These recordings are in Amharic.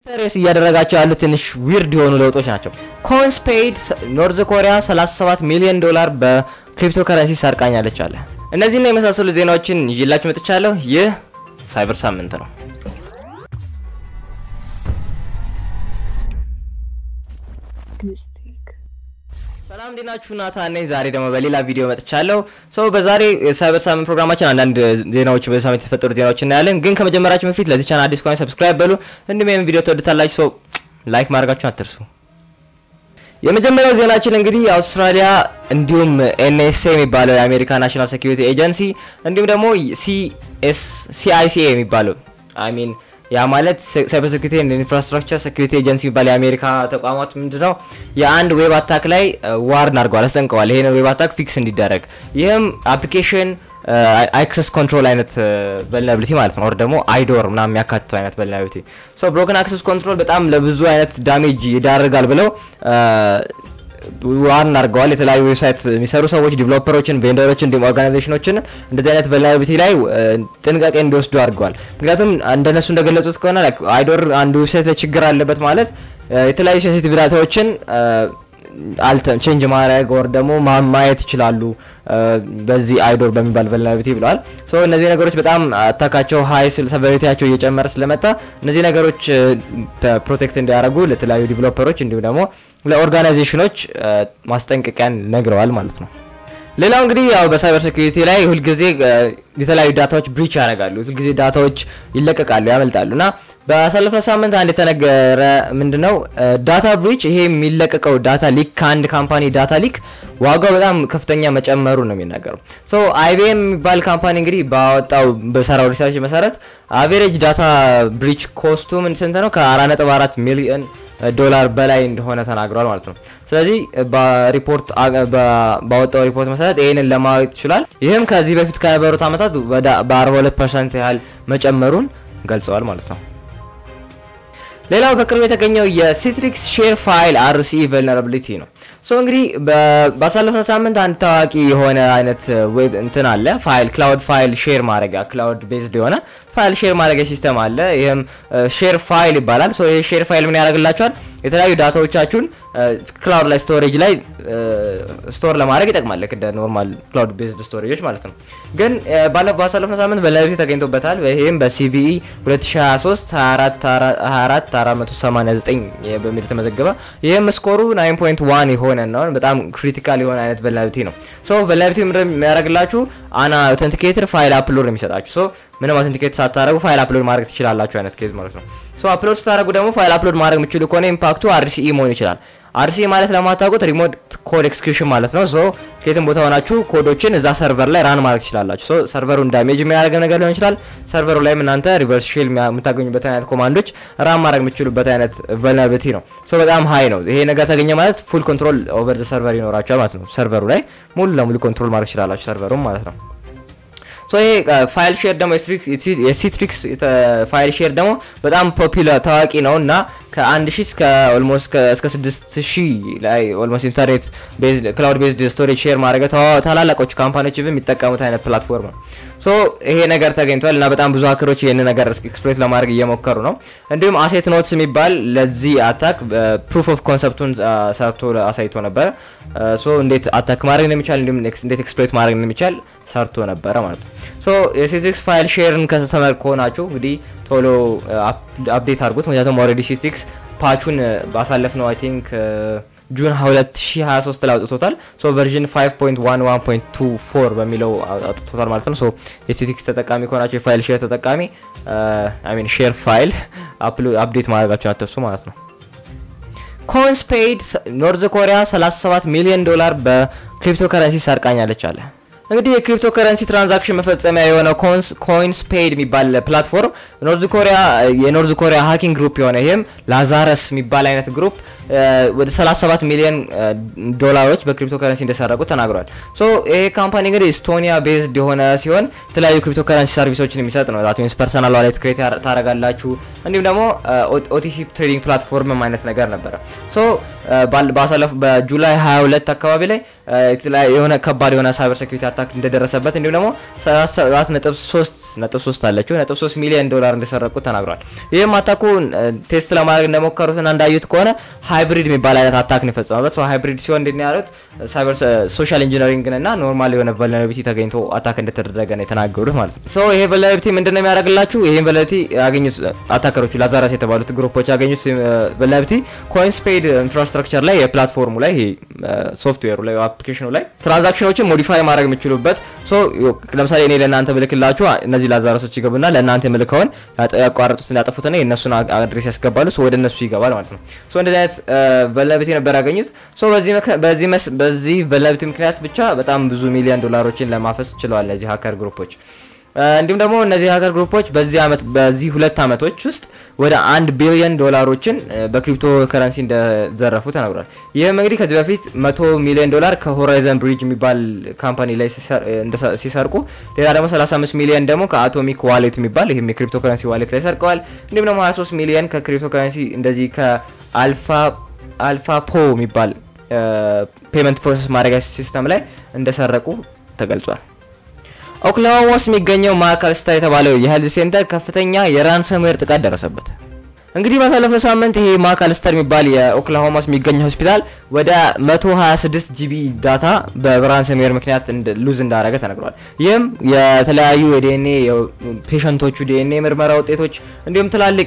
ኢንተሬስ እያደረጋቸው ያሉ ትንሽ ዊርድ የሆኑ ለውጦች ናቸው። ኮንስፔድ ኖርዝ ኮሪያ 37 ሚሊዮን ዶላር በክሪፕቶ ከረንሲ ሰርቃኛለች አለ። እነዚህና የመሳሰሉ ዜናዎችን ይዤላችሁ መጥቻለሁ። ይህ ሳይበር ሳምንት ነው። ሰላም እንዴት ናችሁ? ናታን ነኝ። ዛሬ ደግሞ በሌላ ቪዲዮ መጥቻለሁ። ሰው በዛሬ የሳይበር ሳምንት ፕሮግራማችን አንዳንድ ዜናዎች በዚህ ሳምንት የተፈጠሩ ዜናዎች እናያለን። ግን ከመጀመራችን በፊት ለዚህ ቻናል አዲስ ከሆነ ሰብስክራይብ በሉ፣ እንዲሁም ይህን ቪዲዮ ተወዱታላችሁ። ሰው ላይክ ማድረጋችሁን አትርሱ። የመጀመሪያው ዜናችን እንግዲህ አውስትራሊያ እንዲሁም ኤንኤስኤ የሚባለው የአሜሪካ ናሽናል ሴኩሪቲ ኤጀንሲ እንዲሁም ደግሞ ሲአይሲኤ የሚባለው አይ ሚን ያ ማለት ሳይበር ሴኩሪቲ ኤንድ ኢንፍራስትራክቸር ሴኩሪቲ ኤጀንሲ የሚባል የአሜሪካ ተቋማት ምንድነው የአንድ ዌብ አታክ ላይ ዋርን አድርገዋል፣ አስጠንቀዋል። ይሄን ዌብ አታክ ፊክስ እንዲደረግ ይህም አፕሊኬሽን አክሰስ ኮንትሮል አይነት ቨልነብሊቲ ማለት ነው። ወር ደግሞ አይዶር ምናምን የሚያካትተው አይነት ቨልነብሊቲ ሶ ብሮከን አክሰስ ኮንትሮል በጣም ለብዙ አይነት ዳሜጅ ይዳርጋል ብለው ዋርን አድርገዋል። የተለያዩ ዌብሳይት የሚሰሩ ሰዎች ዲቨሎፐሮችን፣ ቬንደሮችን እንዲሁም ኦርጋናይዜሽኖችን እንደዚህ አይነት ቨልነራቢሊቲ ላይ ጥንቃቄ እንዲወስዱ አድርገዋል። ምክንያቱም እንደነሱ እንደገለጹት ከሆነ አይዶር አንዱ ዌብሳይት ላይ ችግር አለበት ማለት የተለያዩ ሴንሲቲቭ ዳታዎችን አልተም ቼንጅ ማድረግ ወር ደግሞ ማየት ይችላሉ በዚህ አይዶር በሚባል ቨልነራቢሊቲ ብለዋል። ሶ እነዚህ ነገሮች በጣም አታካቸው ሀይ ሰቨሪቲያቸው እየጨመረ ስለመጣ እነዚህ ነገሮች ፕሮቴክት እንዲያደርጉ ለተለያዩ ዲቨሎፐሮች እንዲሁም ደግሞ ለኦርጋናይዜሽኖች ማስጠንቀቂያን ነግረዋል ማለት ነው። ሌላው እንግዲህ ያው በሳይበር ሴኩሪቲ ላይ ሁልጊዜ የተለያዩ ዳታዎች ብሪች ያደርጋሉ። ሁልጊዜ ዳታዎች ይለቀቃሉ፣ ያመልጣሉ እና በአሳለፍነው ሳምንት አንድ የተነገረ ምንድነው ዳታ ብሪች፣ ይሄ የሚለቀቀው ዳታ ሊክ ከአንድ ካምፓኒ ዳታ ሊክ ዋጋው በጣም ከፍተኛ መጨመሩ ነው የሚናገረው። ሶ አይቢኤም የሚባል ካምፓኒ እንግዲህ ባወጣው በሰራው ሪሰርች መሰረት አቬሬጅ ዳታ ብሪች ኮስቱ ምን ስንት ነው? ከ4.4 ሚሊዮን ዶላር በላይ እንደሆነ ተናግሯል ማለት ነው። ስለዚህ በሪፖርት ባወጣው ሪፖርት መሰረት ይህንን ለማወቅ ይችላል። ይህም ከዚህ በፊት ከነበሩት ዓመታት በ42 ፐርሰንት ያህል መጨመሩን ገልጸዋል ማለት ነው። ሌላው በቅርቡ የተገኘው የሲትሪክስ ሼር ፋይል አርሲ ቨልነራቢሊቲ ነው። ሶ እንግዲህ ባሳለፍነው ሳምንት አንድ ታዋቂ የሆነ አይነት ዌብ እንትን አለ ፋይል ክላውድ ፋይል ሼር ማድረጊያ ክላውድ ቤዝድ የሆነ ፋይል ሼር ማድረጊያ ሲስተም አለ። ይህም ሼር ፋይል ይባላል። ሶ ይህ ሼር ፋይል ምን ያደርግላችኋል? የተለያዩ ዳታዎቻችሁን ክላውድ ላይ ስቶሬጅ ላይ ስቶር ለማድረግ ይጠቅማል። ልክ እንደ ኖርማል ክላውድ ቤዝድ ስቶሬጆች ማለት ነው። ግን ባሳለፍነው ሳምንት ቨልነራቢሊቲ ተገኝቶበታል። ይህም በሲቪኢ 2023 24 489 በሚል የተመዘገበ ይህም ስኮሩ 9.1 የሆነ ነው። በጣም ክሪቲካል የሆነ አይነት ቨልነራቢሊቲ ነው። ሶ ቨልነራቢሊቲ የሚያደርግላችሁ አና አውተንቲኬተር ፋይል አፕሎድ ነው የሚሰጣችሁ። ሶ ምንም አውተንቲኬት ሳታደረጉ ፋይል አፕሎድ ማድረግ ትችላላችሁ አይነት ኬዝ ማለት ነው። ሶ አፕሎድ ስታደረጉ ደግሞ ፋይል አፕሎድ ማድረግ የምችሉ ከሆነ ኢምፓክቱ አርሲኢ መሆን ይችላል። አርሲኢ ማለት ለማታውቁት ሪሞት ኮድ ኤክስኪዩሽን ማለት ነው። ሶ ከየትም ቦታ ሆናችሁ ኮዶችን እዛ ሰርቨር ላይ ራን ማድረግ ትችላላችሁ። ሶ ሰርቨሩን ዳሜጅ የሚያደርግ ነገር ሊሆን ይችላል። ሰርቨሩ ላይም እናንተ ሪቨርስ ሼል የምታገኙበት አይነት ኮማንዶች ራን ማድረግ የምችሉበት አይነት ቨልነራቢሊቲ ነው። ሶ በጣም ሀይ ነው። ይሄ ነገር ተገኘ ማለት ፉል ኮንትሮል ኦቨር ዘ ሰርቨር ይኖራችኋል ማለት ነው። ሰርቨሩ ላይ ሙሉ ለሙሉ ኮንትሮል ማድረግ ትችላላችሁ ሰርቨሩም ማለት ነው። ሶ ይሄ ፋይል ሼር ደግሞ የሲትሪክስ ፋይል ሼር ደግሞ በጣም ፖፒላር ታዋቂ ነው እና ከአንድ ሺህ እስከ ኦልሞስት እስከ ስድስት ሺህ ላይ ኦልሞስት ኢንተርኔት ክላውድ ቤዝድ ስቶሬጅ ሼር ማድረግ ታላላቆቹ ካምፓኒዎች የሚጠቀሙት አይነት ፕላትፎርም ነው። ሶ ይሄ ነገር ተገኝቷል እና በጣም ብዙ ሀከሮች ይህን ነገር ኤክስፕሎይት ለማድረግ እየሞከሩ ነው። እንዲሁም አሴት ኖትስ የሚባል ለዚህ አታክ ፕሩፍ ኦፍ ኮንሰፕቱን ሰርቶ አሳይቶ ነበረ። ሶ እንዴት አታክ ማድረግ እንደሚቻል እንዲሁም እንዴት ኤክስፕሎይት ማድረግ እንደሚቻል ሰርቶ ነበረ ማለት ነው። ሶ የሲትሪክስ ፋይል ሼርን ከተመር ከሆናችሁ እንግዲህ ቶሎ አፕዴት አድርጉት። ምክንያቱም ኦልሬዲ ሲትሪክስ ፓቹን ባሳለፍ ነው አይ ቲንክ ጁን 2023 ላይ አውጥቶታል። ሶ ቨርዥን 5.11.24 በሚለው አውጥቶታል ማለት ነው። ሶ የሲትሪክስ ተጠቃሚ ከሆናችሁ የፋይል ሼር ተጠቃሚ አይ ሚን ሼር ፋይል አፕዴት ማድረጋችሁን አትርሱ ማለት ነው። ኮንስፔድ ኖርዝ ኮሪያ 37 ሚሊዮን ዶላር በክሪፕቶ ከረንሲ ሰርቃኛለች አለ። እንግዲህ የክሪፕቶ ከረንሲ ትራንዛክሽን መፈጸሚያ የሆነው ኮይንስ ፔድ የሚባል ፕላትፎርም ኖርዝ ኮሪያ የኖርዝ ኮሪያ ሃኪንግ ግሩፕ የሆነ ይህም ላዛረስ የሚባል አይነት ግሩፕ ወደ 37 ሚሊዮን ዶላሮች በክሪፕቶ ከረንሲ እንደሰረቁ ተናግሯል። ሶ ይሄ ካምፓኒ እንግዲህ ኢስቶኒያ ቤዝድ የሆነ ሲሆን የተለያዩ ክሪፕቶ ከረንሲ ሰርቪሶችን የሚሰጥ ነው። ዛት ሚንስ ፐርሰናል ዋሌት ክሬት ታደርጋላችሁ። እንዲሁም ደግሞ ኦቲሲ ትሬዲንግ ፕላትፎርም አይነት ነገር ነበረ። ሶ ባሳለፉ በጁላይ 22 አካባቢ ላይ የሆነ ከባድ የሆነ ሳይበር ሴኩሪቲ አታክ እንደደረሰበት እንዲሁም ደግሞ 7.3 አለችው ነጥብ 3 ሚሊዮን ዶላር እንደሰረቁት ተናግሯል። ይህም አታኩ ቴስት ለማድረግ እንደሞከሩትና እንዳዩት ከሆነ ሃይብሪድ የሚባል አይነት አታክ ነው የፈጸመበት። ሰው ሃይብሪድ ሲሆን እንዴት ነው ያሉት ሳይበር ሶሻል ኢንጂነሪንግ እና ኖርማል የሆነ ቨልነራቢሊቲ ተገኝቶ አታክ እንደተደረገ ነው የተናገሩት ማለት ነው። ሶ ይሄ ቨልነራቢሊቲ ምንድን ነው የሚያደርግላችሁ? ይሄን ቨልነራቢሊቲ ያገኙት አታከሮቹ ላዛራስ የተባሉት ግሩፖች ያገኙት ቨልነራቢሊቲ ኮይንስፔድ ኢንፍራስትራክቸር ላይ የፕላትፎርሙ ላይ ይሄ ሶፍትዌሩ ላይ አፕሊኬሽኑ ላይ ትራንዛክሽኖችን ሞዲፋይ ማድረግ የምችሉበት ሶ ለምሳሌ እኔ ለእናንተ ብልክላችሁ እነዚህ ላዛረሶች ይገቡና ለእናንተ የምልከውን ያቋረጡትን ያጠፉትና የእነሱን አድሬስ ያስገባሉ ሶ ወደ እነሱ ይገባል ማለት ነው። ሶ እንደዚህ አይነት ቨልነራቢሊቲ ነበር ያገኙት። ሶ በዚህ ቨልነራቢሊቲ ምክንያት ብቻ በጣም ብዙ ሚሊዮን ዶላሮችን ለማፈስ ችለዋል እነዚህ ሀከር ግሩፖች። እንዲሁም ደግሞ እነዚህ ሀከር ግሩፖች በዚህ አመት በዚህ ሁለት አመቶች ውስጥ ወደ አንድ ቢሊዮን ዶላሮችን በክሪፕቶ ከረንሲ እንደዘረፉ ተናግሯል። ይህም እንግዲህ ከዚህ በፊት መቶ ሚሊዮን ዶላር ከሆራይዘን ብሪጅ የሚባል ካምፓኒ ላይ ሲሰርቁ፣ ሌላ ደግሞ 35 ሚሊዮን ደግሞ ከአቶሚክ ዋሌት የሚባል ይህም የክሪፕቶ ከረንሲ ዋሌት ላይ ሰርቀዋል። እንዲሁም ደግሞ 23 ሚሊዮን ከክሪፕቶ ከረንሲ እንደዚህ ከአልፋ አልፋ ፖ የሚባል ፔመንት ፕሮሰስ ማድረጊያ ሲስተም ላይ እንደሰረቁ ተገልጿል። ኦክላሆማ ውስጥ የሚገኘው ማዕከልስታ የተባለው የሄልዝ ሴንተር ከፍተኛ የራንሰምዌር ጥቃት ደረሰበት። እንግዲህ ባሳለፍነው ሳምንት ይሄ ማዕከልስተር የሚባል የኦክላሆማ ውስጥ የሚገኘው ሆስፒታል ወደ 126 ጂቢ ዳታ በራንሰምዌር ምክንያት ሉዝ እንዳደረገ ተነግሯል። ይህም የተለያዩ የዲኤንኤ ፔሸንቶቹ ዲኤንኤ ምርመራ ውጤቶች እንዲሁም ትላልቅ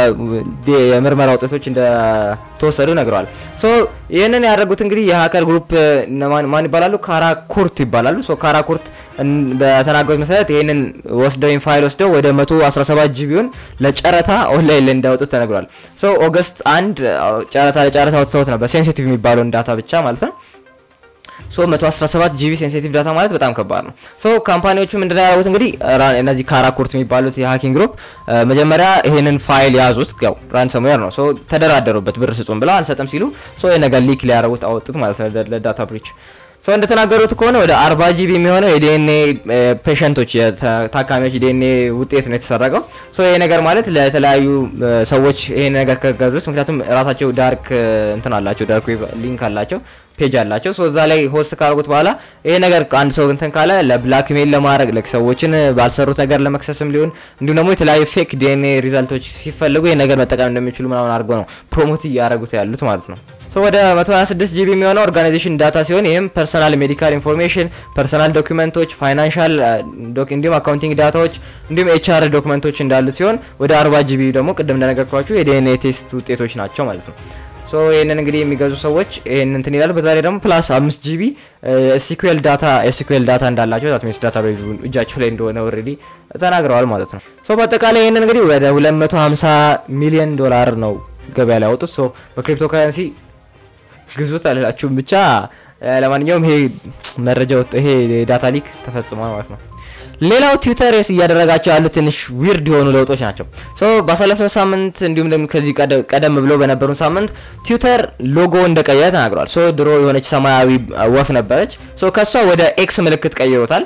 የምርመራ ውጤቶች እንደተወሰዱ ነግረዋል። ሶ ይህንን ያደረጉት እንግዲህ የሀከር ግሩፕ ማን ይባላሉ? ካራኩርት ይባላሉ። ሶ ካራኩርት በተናገሩት መሰረት ይህንን ወስደው ፋይል ወስደው ወደ 117 ጂቢውን ለጨረታ ኦንላይን ላይ እንዳወጡት ተነግሯል። ሶ ኦገስት አንድ ጨረታ ለጨረታ ወጥተውት ነበር ሴንሲቲቭ የሚባለውን ዳታ ብቻ ማለት ነው። ሶ 117 ጂቢ ሴንሲቲቭ ዳታ ማለት በጣም ከባድ ነው። ሶ ካምፓኒዎቹ ምንድነው ያደረጉት እንግዲህ እነዚህ ካራኩርት የሚባሉት የሀኪንግ ግሩፕ መጀመሪያ ይሄንን ፋይል ያዙት፣ ያው ራንሰምዌር ነው። ሶ ተደራደሩበት፣ ብር ስጡን ብለው አንሰጥም ሲሉ ሶ የነገር ሊክ ሊያደርጉት አወጡት ማለት ነው ለዳታ ብሪች ሰው እንደተናገሩት ከሆነ ወደ 40 ጂቢ የሚሆነው የዲኤንኤ ፔሸንቶች የታካሚዎች ዲኤንኤ ውጤት ነው የተሰረቀው። ሶ ይሄ ነገር ማለት ለተለያዩ ሰዎች ይሄን ነገር ከገዙት፣ ምክንያቱም ራሳቸው ዳርክ እንትን አላቸው፣ ዳርክ ዌብ ሊንክ አላቸው ፔጅ አላቸው። ሶ እዛ ላይ ሆስት ካደረጉት በኋላ ይሄ ነገር አንድ ሰው እንትን ካለ ለብላክ ሜል ለማድረግ ሰዎችን ባልሰሩት ነገር ለመክሰስም ሊሆን እንዲሁም ደግሞ የተለያዩ ፌክ ዲኤንኤ ሪዛልቶች ሲፈልጉ ይሄ ነገር መጠቀም እንደሚችሉ ምናምን አድርገው ነው ፕሮሞት እያደረጉት ያሉት ማለት ነው። ሶ ወደ 126 ጂቢ የሚሆነው ኦርጋናይዜሽን ዳታ ሲሆን ይህም ፐርሰናል ሜዲካል ኢንፎርሜሽን፣ ፐርሰናል ዶክመንቶች፣ ፋይናንሻል እንዲሁም አካውንቲንግ ዳታዎች እንዲሁም ኤችአር ዶክመንቶች እንዳሉት ሲሆን ወደ 40 ጂቢ ደግሞ ቅድም እንደነገርኳችሁ የዲኤንኤ ቴስት ውጤቶች ናቸው ማለት ነው። ሶ ይህንን እንግዲህ የሚገዙ ሰዎች ይህን እንትን ይላል። በዛ ላይ ደግሞ ፕላስ አምስት ጂቢ ኤስኪዩኤል ዳታ ኤስኪዩኤል ዳታ እንዳላቸው ዳታቤዝ ዳታ ቤዝ እጃቸው ላይ እንደሆነ ኦልሬዲ ተናግረዋል ማለት ነው። ሶ በአጠቃላይ ይህንን እንግዲህ ወደ 250 ሚሊዮን ዶላር ነው ገበያ ላይ ያወጡት። ሶ በክሪፕቶ ከረንሲ ግዙት አልላችሁም። ብቻ ለማንኛውም ይሄ መረጃ ወጥ ይሄ ዳታ ሊክ ተፈጽሟል ማለት ነው። ሌላው ትዊተር እያደረጋቸው ያሉ ትንሽ ዊርድ የሆኑ ለውጦች ናቸው። ሶ ባሳለፍነው ሳምንት እንዲሁም ከዚህ ቀደም ብሎ በነበሩን ሳምንት ትዊተር ሎጎ እንደቀየረ ተናግሯል። ሶ ድሮ የሆነች ሰማያዊ ወፍ ነበረች። ሶ ከሷ ወደ ኤክስ ምልክት ቀይሮታል።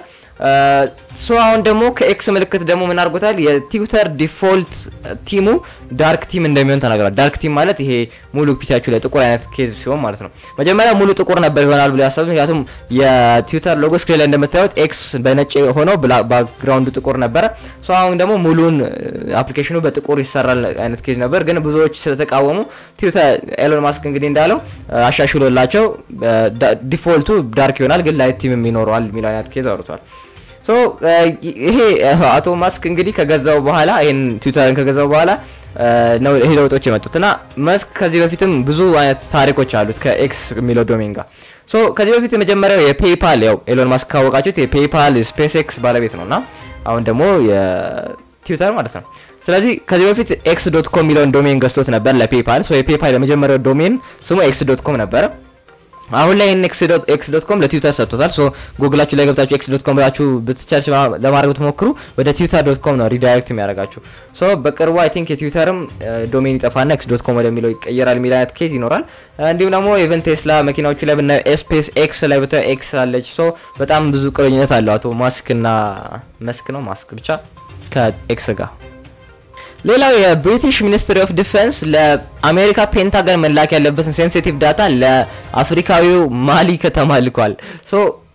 ሶ አሁን ደግሞ ከኤክስ ምልክት ደግሞ ምን አድርጎታል? የትዊተር ዲፎልት ቲሙ ዳርክ ቲም እንደሚሆን ተናግሯል። ዳርክ ቲም ማለት ይሄ ሙሉ ፒታችሁ ላይ ጥቁር አይነት ኬዝ ሲሆን ማለት ነው። መጀመሪያ ሙሉ ጥቁር ነበር ይሆናል ብሎ ያሰቡት፣ ምክንያቱም የትዊተር ሎጎ ስክሪን ላይ እንደምታዩት ኤክስ በነጭ ሆኖ ባክግራውንዱ ጥቁር ነበረ። ሶ አሁን ደግሞ ሙሉን አፕሊኬሽኑ በጥቁር ይሰራል አይነት ኬዝ ነበር፣ ግን ብዙዎች ስለተቃወሙ ትዊተር ኤሎን ማስክ እንግዲህ እንዳለው አሻሽሎላቸው ዲፎልቱ ዳርክ ይሆናል፣ ግን ላይት ቲም ይኖረዋል የሚል አይነት ኬዝ አውርቷል። ሶ ይሄ አቶ ማስክ እንግዲህ ከገዛው በኋላ ይሄን ትዊተርን ከገዛው በኋላ ነው ይሄ ለውጦች የመጡት እና መስክ ከዚህ በፊትም ብዙ አይነት ታሪኮች አሉት ከኤክስ የሚለው ዶሜን ጋር። ሶ ከዚህ በፊት የመጀመሪያው የፔይፓል ያው ኤሎን ማስክ ካወቃችሁት የፔይፓል ስፔስ ኤክስ ባለቤት ነው እና አሁን ደግሞ የትዊተር ማለት ነው። ስለዚህ ከዚህ በፊት ኤክስ ዶት ኮም የሚለውን ዶሜን ገዝቶት ነበር ለፔይፓል። ሶ የፔይፓል የመጀመሪያው ዶሜን ስሙ ኤክስ ዶት ኮም ነበረ። አሁን ላይ ኤክስ ዶት ኮም ለትዊተር ሰጥቶታል። ሶ ጉግላችሁ ላይ ገብታችሁ ኤክስ ዶት ኮም ብላችሁ ብትቸርች ለማድረግ ብትሞክሩ ወደ ትዊተር ዶት ኮም ነው ሪዳይሬክት የሚያደርጋችሁ። ሶ በቅርቡ አይ ቲንክ የትዊተርም ዶሜን ይጠፋና ኤክስ ዶት ኮም ወደሚለው ይቀየራል የሚል አይነት ኬዝ ይኖራል። እንዲሁም ደግሞ ኢቨን ቴስላ መኪናዎቹ ላይ ብናየው ስፔስ ኤክስ ላይ ብታ ኤክስ አለች። ሶ በጣም ብዙ ቁርኝነት አለው አቶ ማስክ እና መስክ ነው ማስክ ብቻ ከኤክስ ጋር ሌላው የብሪቲሽ ሚኒስትሪ ኦፍ ዲፌንስ ለአሜሪካ ፔንታገን መላክ ያለበትን ሴንሲቲቭ ዳታ ለአፍሪካዊው ማሊ ከተማ ልኳል። ሶ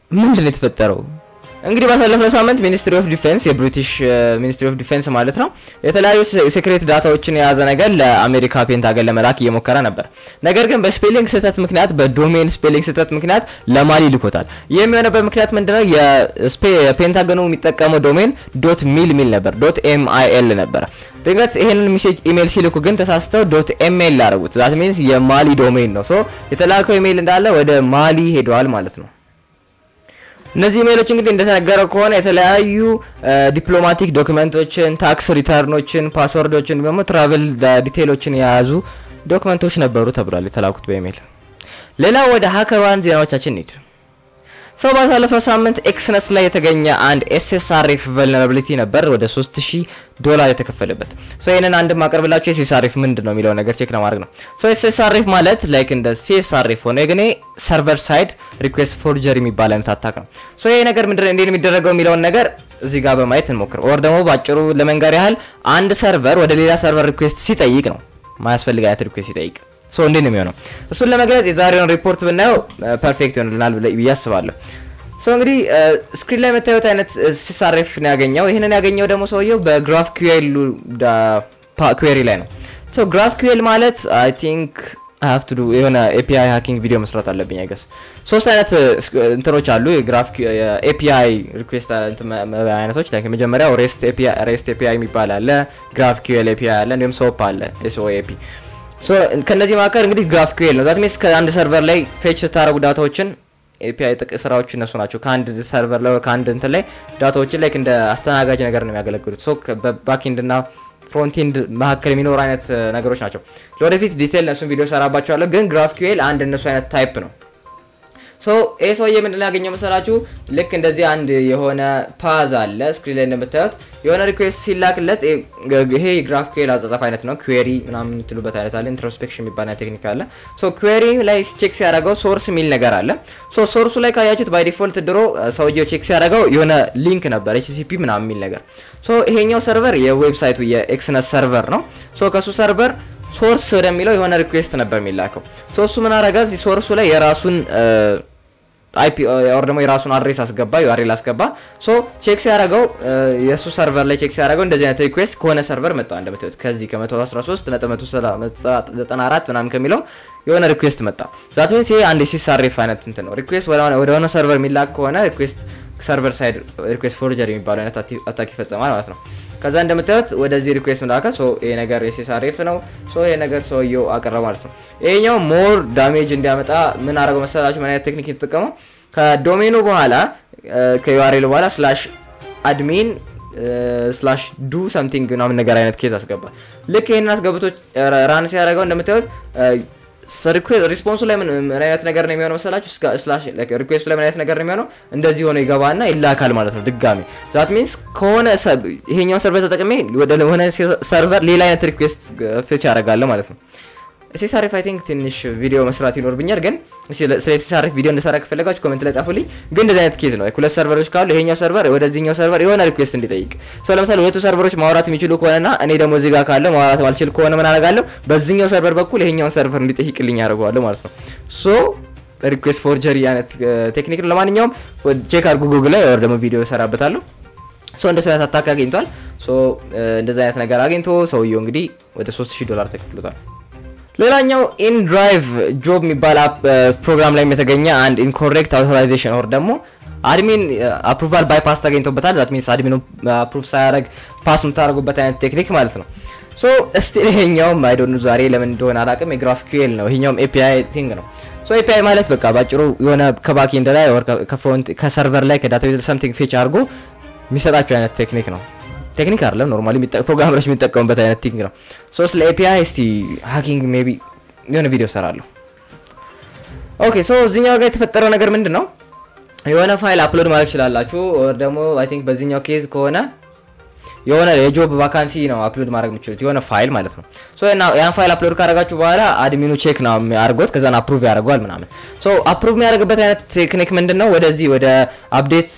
ምንድን ነው የተፈጠረው? እንግዲህ ባሳለፍነው ሳምንት ሚኒስትሪ ኦፍ ዲፌንስ የብሪቲሽ ሚኒስትሪ ኦፍ ዲፌንስ ማለት ነው የተለያዩ ሴክሬት ዳታዎችን የያዘ ነገር ለአሜሪካ ፔንታገን ለመላክ እየሞከረ ነበር። ነገር ግን በስፔሊንግ ስህተት ምክንያት በዶሜን ስፔሊንግ ስህተት ምክንያት ለማሊ ልኮታል። ይህ የሚሆነበት ምክንያት ምንድነው? የፔንታገኑ የሚጠቀመው ዶሜን ዶት ሚል ሚል ነበር፣ ዶት ኤም አይ ኤል ነበረ። ድንገት ይሄንን ሜሴጅ ኢሜል ሲልኩ ግን ተሳስተው ዶት ኤምኤል ላደረጉት። ዛት ሚንስ የማሊ ዶሜን ነው። ሶ የተላከው ኢሜል እንዳለ ወደ ማሊ ሄደዋል ማለት ነው። እነዚህ ኢሜሎች እንግዲህ እንደተነገረው ከሆነ የተለያዩ ዲፕሎማቲክ ዶክመንቶችን፣ ታክስ ሪተርኖችን፣ ፓስወርዶችን ደግሞ ትራቨል ዲቴይሎችን የያዙ ዶክመንቶች ነበሩ ተብሏል የተላኩት በኢሜል። ሌላው ወደ ሀከርዋን ዜናዎቻችን እንሂድ። ሰው ባሳለፈው ሳምንት ኤክስነስ ላይ የተገኘ አንድ ኤስኤስአርኤፍ ቨልነራቢሊቲ ነበር ወደ 3000 ዶላር የተከፈለበት። ሶ ይሄንን አንድ ማቀርብላችሁ ኤስኤስአርኤፍ ምንድን ነው የሚለው ነገር ቼክ ለማድረግ ነው። ሶ ኤስኤስአርኤፍ ማለት ላይክ እንደ ሲኤስአርኤፍ ሆነ ግን ሰርቨር ሳይድ ሪኩዌስት ፎርጀሪ የሚባል አይነት አታክ ነው። ሶ ይሄ ነገር ምንድን እንዴት የሚደረገው የሚለውን ነገር እዚህ ጋር በማየት እንሞክር። ኦር ደግሞ ባጭሩ ለመንገር ያህል አንድ ሰርቨር ወደ ሌላ ሰርቨር ሪኩዌስት ሲጠይቅ ነው ማያስፈልግ አይነት ሪኩዌስት ሲጠይቅ ሶ እንዴት ነው የሚሆነው? እሱን ለመግለጽ የዛሬውን ሪፖርት ብናየው ፐርፌክት ይሆንልናል ብዬ አስባለሁ። ሶ እንግዲህ ስክሪን ላይ የምታዩት አይነት ሲሳሬፍ ነው ያገኘው። ይህንን ያገኘው ደግሞ ሰውየው በግራፍ ኪዌል ኩዌሪ ላይ ነው። ሶ ግራፍ ኪዌል ማለት አይ ቲንክ ሀቭ ቱ ዱ የሆነ ኤፒአይ ሃኪንግ ቪዲዮ መስራት አለብኝ አይገስ። ሶስት አይነት እንትኖች አሉ የግራፍ ኤፒአይ ሪኩዌስት አይነቶች ላይ የመጀመሪያው ሬስት ኤፒአይ ሬስት ኤፒአይ የሚባል አለ፣ ግራፍ ኪዌል ኤፒአይ አለ፣ እንዲሁም ሶፕ አለ ኤስኦኤፒ ሶ ከነዚህ መካከል እንግዲህ ግራፍ ኪዌል ነው። ዛት ሚንስ ከአንድ ሰርቨር ላይ ፌች ስታደረጉ ዳታዎችን ኤፒአይ ጥቅ ስራዎች እነሱ ናቸው። ከአንድ ሰርቨር ላይ ከአንድ እንትን ላይ ዳታዎችን ላይ እንደ አስተናጋጅ ነገር ነው የሚያገለግሉት። ሶ በባክኤንድ እና ፍሮንቲንድ መካከል የሚኖሩ አይነት ነገሮች ናቸው። ለወደፊት ዲቴል እነሱን ቪዲዮ ሰራባቸዋለሁ። ግን ግራፍ ኪዌል አንድ እነሱ አይነት ታይፕ ነው። ሶ ይህ ሰውዬ ምንድን ያገኘው መሰላችሁ? ልክ እንደዚህ አንድ የሆነ ፓዝ አለ ስክሪን ላይ እንደምታዩት የሆነ ሪኩዌስት ሲላክለት ይሄ የግራፍ ኩዌል አጻጻፍ አይነት ነው። ኩዌሪ ምናምን የምትሉበት አይነት አለ። ኢንትሮስፔክሽን የሚባል ቴክኒክ አለ። ሶ ኩዌሪ ላይ ቼክ ሲያደርገው ሶርስ የሚል ነገር አለ። ሶ ሶርሱ ላይ ካያችሁት ባይ ዲፎልት ድሮ ሰውየው ቼክ ሲያደርገው የሆነ ሊንክ ነበር ኤችቲቲፒ ምናምን የሚል ነገር። ሶ ይሄኛው ሰርቨር የዌብሳይቱ የኤክስነስ ሰርቨር ነው። ሶ ከሱ ሰርቨር ሶርስ ወደሚለው የሆነ ሪኩዌስት ነበር የሚላከው። ሶ እሱ ምን አረጋ እዚህ ሶርሱ ላይ የራሱን አይፒ ኦር ደግሞ የራሱን አድሬስ አስገባ ዩአርኤል አስገባ። ሶ ቼክ ሲያደርገው የእሱ ሰርቨር ላይ ቼክ ሲያደርገው እንደዚህ አይነት ሪኩዌስት ከሆነ ሰርቨር መጣ። እንደምታዩት ከዚህ ከ113 194 ምናምን ከሚለው የሆነ ሪኩዌስት መጣ። ዛት ሚንስ ይሄ አንድ ሲሳሬፍ አይነት እንትን ነው። ሪኩዌስት ወደ ሆነ ሰርቨር የሚላክ ከሆነ ሪኩዌስት ሰርቨር ሳይድ ሪኩዌስት ፎርጀሪ የሚባለው አይነት አታክ ይፈጸማል ማለት ነው። ከዛ እንደምታዩት ወደዚህ ሪኩዌስት መላከ። ሶ ይሄ ነገር የሲሳሬፍ ነው። ሶ ይሄ ነገር ሰውየው አቀረበ ማለት ነው። ይሄኛው ሞር ዳሜጅ እንዲያመጣ ምን አደረገው መሰላችሁ? ምን አይነት ቴክኒክ የተጠቀመው ከዶሜኑ በኋላ ከዩአርኤል በኋላ ስላሽ አድሚን ስላሽ ዱ ሰምቲንግ ምናምን ነገር አይነት ኬዝ አስገባ። ልክ ይህንን አስገብቶ ራን ሲያደርገው እንደምታዩት ሪስፖንሱ ላይ ምን አይነት ነገር ነው የሚሆነው መሰላችሁ? ሪኩዌስቱ ላይ ምን አይነት ነገር ነው የሚሆነው? እንደዚህ ሆነ ይገባና ይላካል ማለት ነው ድጋሚ። ዛት ሚንስ ከሆነ ይሄኛውን ሰርቨር ተጠቅሜ ወደ ሆነ ሰርቨር ሌላ አይነት ሪኩዌስት ፌች ያደርጋለሁ ማለት ነው። ሲሳሪፍ አይ ቲንክ ትንሽ ቪዲዮ መስራት ይኖርብኛል፣ ግን ስለ ሲሳሪፍ ቪዲዮ እንድሰራ ከፈለጋችሁ ኮሜንት ላይ ጻፉልኝ። ግን እንደዚህ አይነት ኬዝ ነው። ሁለት ሰርቨሮች ካሉ ይሄኛው ሰርቨር ወደዚህኛው ሰርቨር የሆነ ሪኩዌስት እንዲጠይቅ ሰው ለምሳሌ ሁለቱ ሰርቨሮች ማውራት የሚችሉ ከሆነና እኔ ደግሞ እዚህ ጋር ካለ ማውራት ማልችል ከሆነ ምን አደርጋለሁ? በዚህኛው ሰርቨር በኩል ይሄኛውን ሰርቨር እንዲጠይቅልኝ ያደርገዋለሁ ማለት ነው። ሶ ሪኩዌስት ፎርጀሪ አይነት ቴክኒክ ነው። ለማንኛውም ቼክ አድርጉ ጉግል ላይ ወር ደግሞ ቪዲዮ እሰራበታለሁ። ሶ እንደዚህ አይነት አታክ አግኝቷል። ሶ እንደዚህ አይነት ነገር አግኝቶ ሰውየው እንግዲህ ወደ 3000 ዶላር ተከፍሎታል። ሌላኛው ኢንድራይቭ ጆብ የሚባል ፕሮግራም ላይ የተገኘ አንድ ኢንኮሬክት አውቶራይዜሽን ኦር ደግሞ አድሚን አፕሩቫል ባይፓስ ተገኝቶበታል። ዛት ሚንስ አድሚኑ አፕሩቭ ሳያደርግ ፓስ የምታደርጉበት አይነት ቴክኒክ ማለት ነው። ሶ እስቲ ይሄኛውም አይዶኑ ዛሬ ለምን እንደሆነ አላውቅም የግራፍ ኪዌል ነው። ይሄኛውም ኤፒአይ ቲንግ ነው። ሶ ኤፒአይ ማለት በቃ ባጭሩ የሆነ ከባክኤንድ ላይ ከፍሮንት ከሰርቨር ላይ ከዳታቤዝ ሰምቲንግ ፌች አድርጎ የሚሰጣቸው አይነት ቴክኒክ ነው። ቴክኒክ አይደለም ኖርማሊ ፕሮግራመሮች የሚጠቀሙበት አይነት ቲንግ ነው። ሶ ስለ ኤፒአይ እስቲ ሃኪንግ ሜይ ቢ የሆነ ቪዲዮ ሰራለሁ። ኦኬ ሶ እዚህኛው ጋር የተፈጠረው ነገር ምንድን ነው? የሆነ ፋይል አፕሎድ ማድረግ ትችላላችሁ። ኦር ደግሞ አይ ቲንክ በዚህኛው ኬዝ ከሆነ የሆነ የጆብ ቫካንሲ ነው አፕሎድ ማድረግ የምችሉት የሆነ ፋይል ማለት ነው። ሶ ያን ፋይል አፕሎድ ካደረጋችሁ በኋላ አድሚኑ ቼክ ነው አድርጎት ከዛን አፕሩቭ ያደርገዋል ምናምን። ሶ አፕሩቭ የሚያደርግበት አይነት ቴክኒክ ምንድን ነው? ወደዚህ ወደ አፕዴት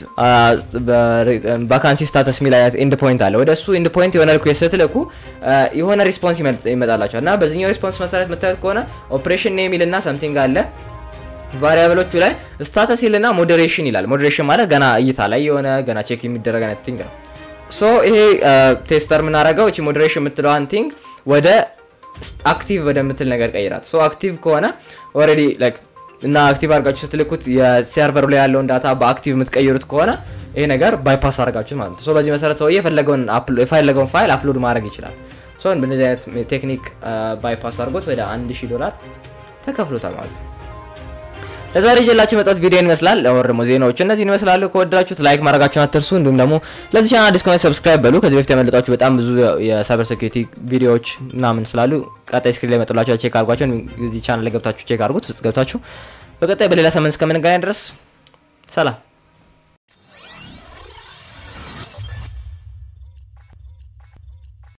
ቫካንሲ ስታተስ የሚል አይነት ኢንድ ፖይንት አለ። ወደ እሱ ኢንድ ፖይንት የሆነ ሪኩዌስት ስትልኩ የሆነ ሪስፖንስ ይመጣላቸዋል እና በዚህኛው ሪስፖንስ መሰረት የምታዩት ከሆነ ኦፕሬሽን ኔም ይልና ሰምቲንግ አለ ቫሪያብሎቹ ላይ ስታተስ ይልና ሞዴሬሽን ይላል። ሞዴሬሽን ማለት ገና እይታ ላይ የሆነ ገና ቼክ የሚደረግ አይነት ቲንግ ነው። ሶ ይሄ ቴስተር የምናደርገው እቺ ሞዴሬሽን የምትለዋን ቲንግ ወደ አክቲቭ ወደምትል ነገር ቀይራት። ሶ አክቲቭ ከሆነ ኦልሬዲ ላይክ እና አክቲቭ አድርጋችሁ ስትልኩት የሰርቨሩ ላይ ያለውን ዳታ በአክቲቭ የምትቀይሩት ከሆነ ይሄ ነገር ባይፓስ አድርጋችሁት ማለት ነው። ሶ በዚህ መሰረት ሰውዬ የፈለገውን የፈለገውን ፋይል አፕሎድ ማድረግ ይችላል። ሶ በእነዚህ አይነት ቴክኒክ ባይፓስ አድርጎት ወደ 1000 ዶላር ተከፍሎታል ማለት ነው። ለዛሬ ይዤላችሁ የመጣሁት ቪዲዮ ይመስላል። ወር ደግሞ ዜናዎች እነዚህን ይመስላሉ። ከወደዳችሁት ላይክ ማድረጋችሁን አትርሱ። እንዲሁም ደግሞ ለዚህ ቻናል አዲስ ከሆነ ሰብስክራይብ በሉ። ከዚህ በፊት ያመለጣችሁ በጣም ብዙ የሳይበር ሴኩሪቲ ቪዲዮዎች ምናምን ስላሉ ቀጣይ ስክሪን ላይ መጥላችሁ ቼክ አድርጓቸው። እዚህ ቻናል ላይ ገብታችሁ ቼክ አድርጉት። ውስጥ ገብታችሁ በቀጣይ በሌላ ሳምንት እስከምንገናኝ ድረስ ሰላም።